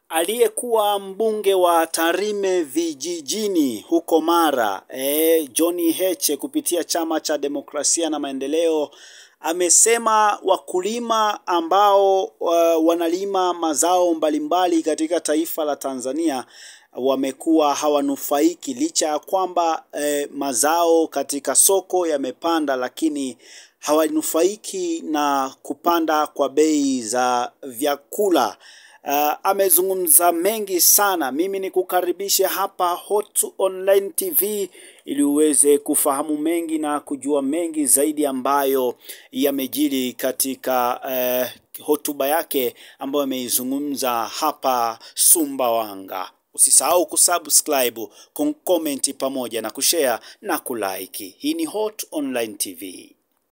Aliyekuwa mbunge wa Tarime vijijini huko Mara, e, John Heche kupitia chama cha demokrasia na maendeleo amesema wakulima ambao uh, wanalima mazao mbalimbali katika taifa la Tanzania wamekuwa hawanufaiki licha ya kwamba eh, mazao katika soko yamepanda, lakini hawanufaiki na kupanda kwa bei za vyakula. Uh, amezungumza mengi sana. Mimi ni kukaribisha hapa Hot Online TV ili uweze kufahamu mengi na kujua mengi zaidi ambayo yamejiri katika uh, hotuba yake ambayo ameizungumza hapa Sumbawanga. Usisahau kusubscribe, kucomment pamoja na kushare na kulike. Hii ni Hot Online TV.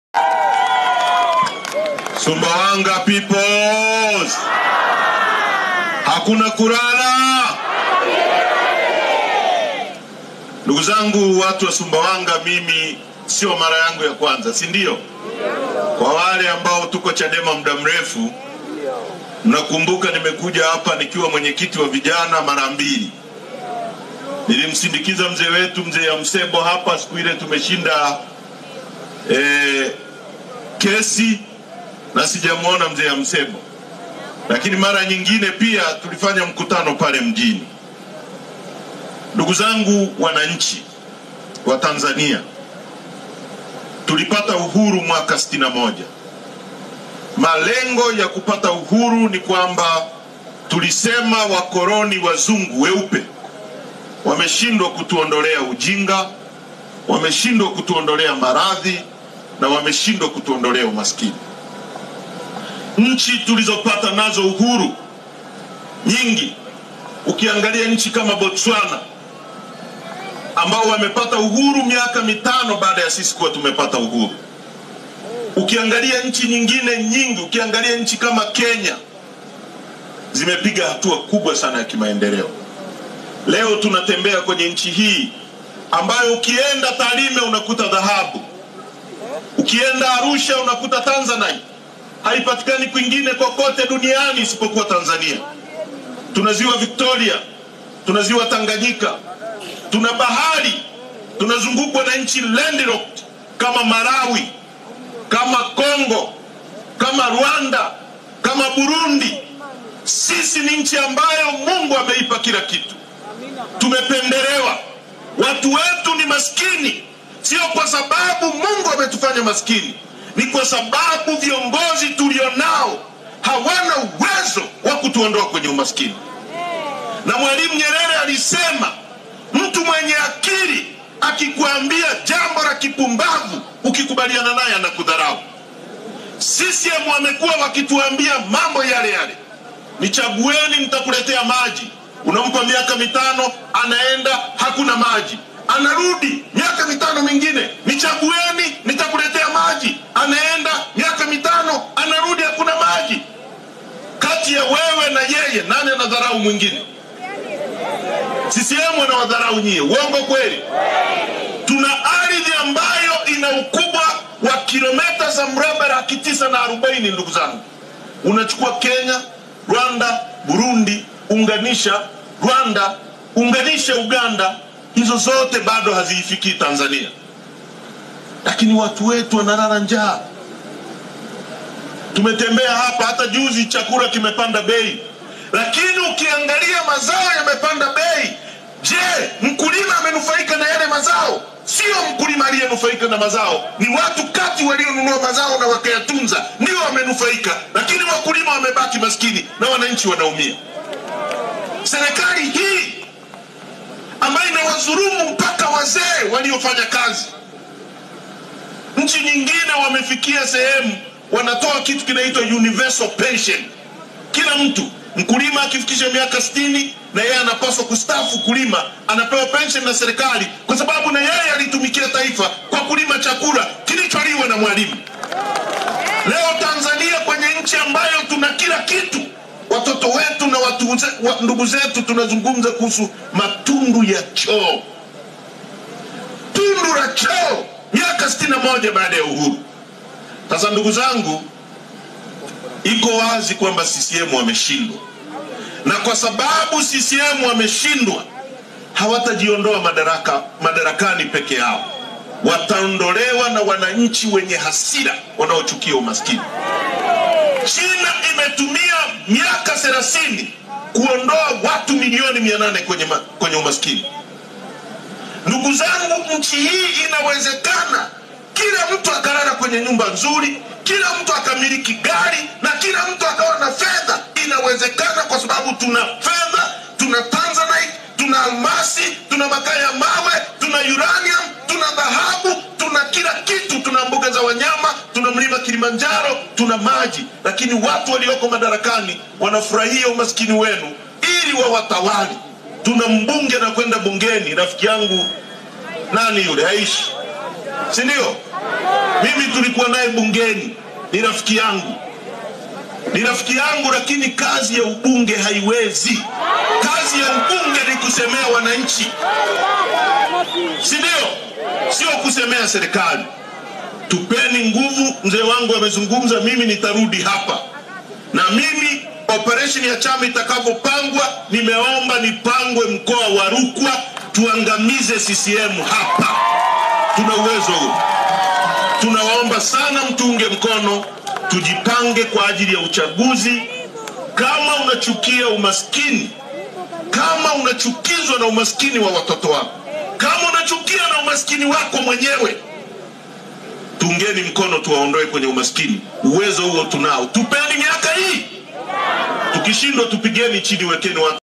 Sumbawanga peoples, hakuna kulala. Ndugu zangu, watu wa Sumbawanga, mimi sio mara yangu ya kwanza, si ndio? Kwa wale ambao tuko Chadema muda mrefu, mnakumbuka nimekuja hapa nikiwa mwenyekiti wa vijana mara mbili. Nilimsindikiza mzee wetu mzee ya Msebo hapa siku ile tumeshinda eh, kesi na sijamwona mzee ya Msebo, lakini mara nyingine pia tulifanya mkutano pale mjini. Ndugu zangu wananchi wa Tanzania, tulipata uhuru mwaka sitini na moja. Malengo ya kupata uhuru ni kwamba tulisema wakoloni wazungu weupe wameshindwa kutuondolea ujinga, wameshindwa kutuondolea maradhi na wameshindwa kutuondolea umaskini. Nchi tulizopata nazo uhuru nyingi, ukiangalia nchi kama Botswana ambao wamepata uhuru miaka mitano baada ya sisi kuwa tumepata uhuru. Ukiangalia nchi nyingine nyingi, ukiangalia nchi kama Kenya zimepiga hatua kubwa sana ya kimaendeleo. Leo tunatembea kwenye nchi hii ambayo ukienda Tarime unakuta dhahabu, ukienda Arusha unakuta Tanzanite, haipatikani kwingine kokote duniani isipokuwa Tanzania. Tuna ziwa Victoria, tuna ziwa Tanganyika, tuna bahari, tunazungukwa na nchi landlocked kama Malawi, kama Kongo, kama Rwanda, kama Burundi. Sisi ni nchi ambayo Mungu ameipa kila kitu. Tumependelewa, watu wetu ni maskini, sio kwa sababu Mungu ametufanya maskini, ni kwa sababu viongozi tulionao hawana uwezo wa kutuondoa kwenye umaskini. Na Mwalimu Nyerere alisema mtu mwenye akili akikwambia jambo la kipumbavu, ukikubaliana naye anakudharau. CCM wamekuwa wakituambia mambo yale yale, nichagueni, nitakuletea maji. Unampa miaka mitano, anaenda hakuna maji, anarudi miaka mitano mingine, nichagueni, nitakuletea maji, anaenda miaka mitano, anarudi hakuna maji. Kati ya wewe na yeye, nani anadharau mwingine? CCM wanawadharau nyie, uongo kweli? Tuna ardhi ambayo ina ukubwa wa kilomita za mraba laki tisa na arobaini. Ndugu zangu, unachukua Kenya, Rwanda, Burundi, unganisha Rwanda, unganisha Uganda, hizo zote bado haziifikii Tanzania, lakini watu wetu wanalala njaa. Tumetembea hapa, hata juzi chakula kimepanda bei, lakini ukiangalia mazao yamepanda bei. Je, mkulima amenufaika na yale mazao? Sio mkulima aliyenufaika na mazao, ni watu kati walionunua mazao na wakayatunza ndio wamenufaika, lakini wakulima wamebaki maskini na wananchi wanaumia. Serikali hii ambayo inawadhulumu mpaka wazee waliofanya kazi. Nchi nyingine wamefikia sehemu wanatoa kitu kinaitwa universal pension. Kila mtu mkulima akifikisha miaka sitini na yeye anapaswa kustaafu kulima, anapewa pension na serikali, kwa sababu na yeye alitumikia taifa kwa kulima chakula kilicholiwa na Mwalimu. Leo Tanzania, kwenye nchi ambayo tuna kila kitu, watoto wetu na watu wa, ndugu zetu tunazungumza kuhusu matundu ya choo, tundu la choo, miaka sitini na moja baada ya uhuru. Sasa ndugu zangu, iko wazi kwamba CCM wameshindwa, na kwa kwa sababu CCM wameshindwa, hawatajiondoa madaraka, madarakani peke yao, wataondolewa na wananchi wenye hasira wanaochukia umaskini. China imetumia miaka 30 kuondoa watu milioni 800 kwenye, ma, kwenye umaskini. Ndugu zangu, nchi hii inawezekana kila mtu akalala kwenye nyumba nzuri, kila mtu akamiliki gari na kila mtu akawa na fedha. Inawezekana kwa sababu tuna fedha, tuna tanzanite, tuna almasi, tuna makaa ya mawe, tuna uranium, tuna dhahabu, tuna kila kitu, tuna mbuga za wanyama, tuna mlima Kilimanjaro, tuna maji, lakini watu walioko madarakani wanafurahia umaskini wenu ili wawatawali. Tuna mbunge na kwenda bungeni, rafiki yangu nani yule, haishi si ndio? Mimi tulikuwa naye bungeni, ni rafiki yangu, ni rafiki yangu, lakini kazi ya ubunge haiwezi. Kazi ya ubunge ni kusemea wananchi, si ndio? Sio kusemea serikali. Tupeni nguvu. Mzee wangu amezungumza, mimi nitarudi hapa na mimi operation ya chama itakavyopangwa, nimeomba nipangwe mkoa wa Rukwa, tuangamize CCM hapa. Tuna uwezo huo. Tunawaomba sana mtuunge mkono, tujipange kwa ajili ya uchaguzi. Kama unachukia umaskini, kama unachukizwa na umaskini wa watoto wako, kama unachukia na umaskini wako mwenyewe, tungeni mkono, tuwaondoe kwenye umaskini. Uwezo huo tunao, tupeni miaka hii. Tukishindwa tupigeni chini, wekeni watu